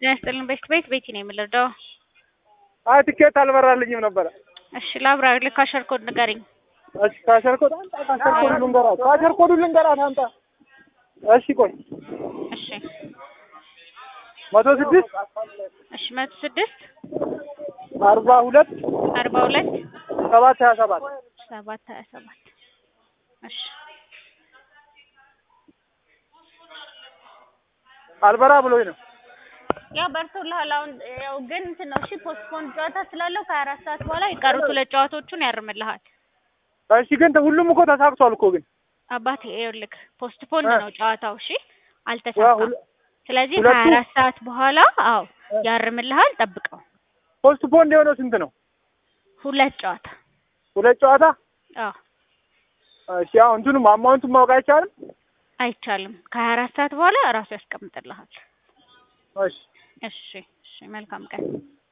ጤና ይስጥልን ቤት ቤት ቤቲ ነው የምልረዳው። አይ ትኬት አልበራልኝም ነበረ። እሺ ላብራሪ ልክ ካሸር ኮድ ንገሪኝ። እሺ ካሸር ኮድ አንጣ፣ ካሸር ኮድ ልንገራት፣ ካሸር ኮድ ልንገራት አንጣ። እሺ ቆይ እሺ መቶ ስድስት እሺ መቶ ስድስት አርባ ሁለት አርባ ሁለት ሰባት ሀያ ሰባት ሰባት ሀያ ሰባት እሺ አልበራ ብሎኝ ነው። ያው በርቶልሃል። አሁን ያው ግን እንትን ነው እሺ ፖስትፖን ጨዋታ ስላለው ከሀያ አራት ሰዓት በኋላ የቀሩት ሁለት ጨዋታዎቹን ያርምልሃል። እሺ ግን ሁሉም እኮ ተሳክቷል እኮ ግን አባቴ ይኸውልህ ፖስትፖን እ ነው ጨዋታው እሺ ያ አልተሳካም። ሁለ- ስለዚህ ሁለቱ- ከሀያ አራት ሰዓት በኋላ አዎ ያርምልሃል። ጠብቀው ፖስት ፖንድ የሆነው ስንት ነው? ሁለት ጨዋታ ሁለት ጨዋታ። አዎ እሺ አሁን እንትኑም አማውንቱን ማወቅ አይቻልም? አይቻልም። ከሀያ አራት ሰዓት በኋላ እራሱ ያስቀምጥልሃል። እሺ እሺ እሺ መልካም ቀን